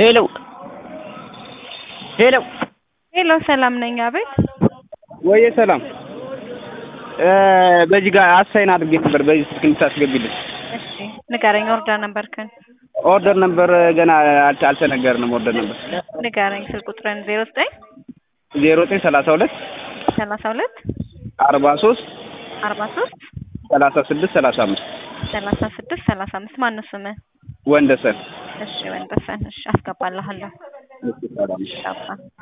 ሄሎ ሄሎ ሄሎ ሰላም ነኝ። አቤት ወየ ሰላም በዚህ ጋር አሳይን አድርጌ ነበር። በዚህ ስልክ እንድታስገቢልን። እሺ ንገረኝ። ኦርደር ነበርክን? ኦርደር ነበር ገና አልተ- አልተነገርንም። ኦርደር ነበር ንገረኝ። ስልክ ቁጥርን ዜሮ ዘጠኝ ዜሮ ዘጠኝ ሰላሳ ሁለት ሰላሳ ሁለት አርባ ሶስት አርባ ሶስት ሰላሳ ስድስት ሰላሳ አምስት ሰላሳ ስድስት ሰላሳ አምስት ማነው ስምህ? ወንደሰን እሺ ወንደሰን። እሺ አስገባልሃለሁ። እሺ፣ ሰላም ሻባ